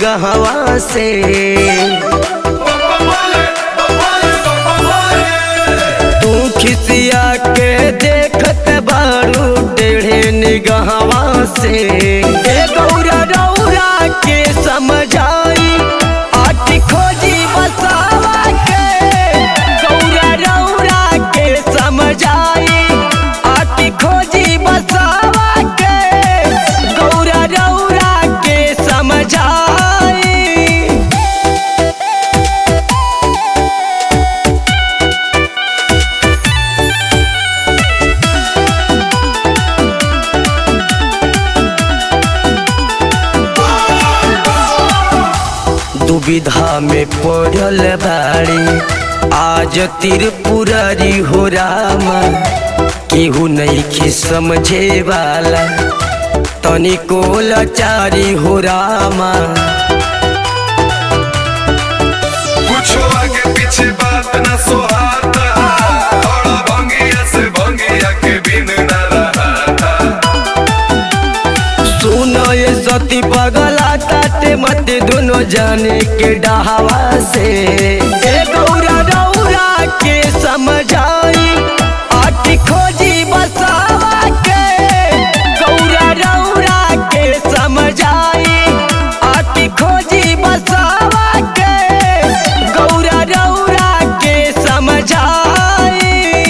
कहवा से तू खिसिया के देखत बारू टेढ़े निगहवा से ए गौरा रौरा के समझाई आटी खोजी बसावा के गौरा रौरा के समझाई आटी खोजी बसावा के गौरा रौरा के समझाई दुविधा में पड़ल बाड़ी आज त्रिपुरारी हो रामा केहू नहीं समझे वाला तनिको लाचारी हो रामा कुछो आगे पीछे बात न सोहाता बड़ा भंगिया से भंगिया के बिन न रहाता सुनो ये सती पगला ताते मत दोनों जाने के डहावा से ए गौरा रौरा के समझाई आटी खोजी बसावा के गौरा रौरा के समझाई आटी खोजी बसावा के गौरा रौरा के समझाई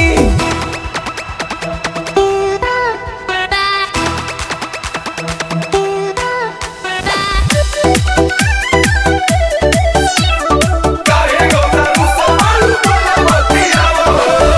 काहे गौरा रुसो मारू तोला बतियावो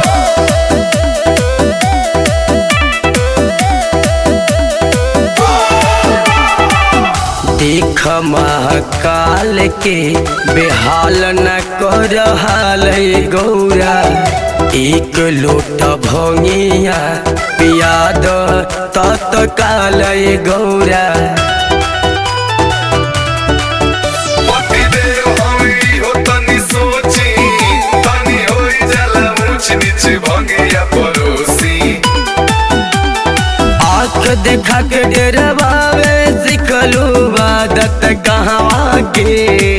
देख महाकाल के बेहाल न कर हाल गौरा एक लोट भंगिया पियाद तत्काल गौरा पति देव हमी हो तनी सोची तनी होई जाला ऊंच नीच भंगिया परोसी आँख देखा के डरवावे सिखलू आदत कहाँ के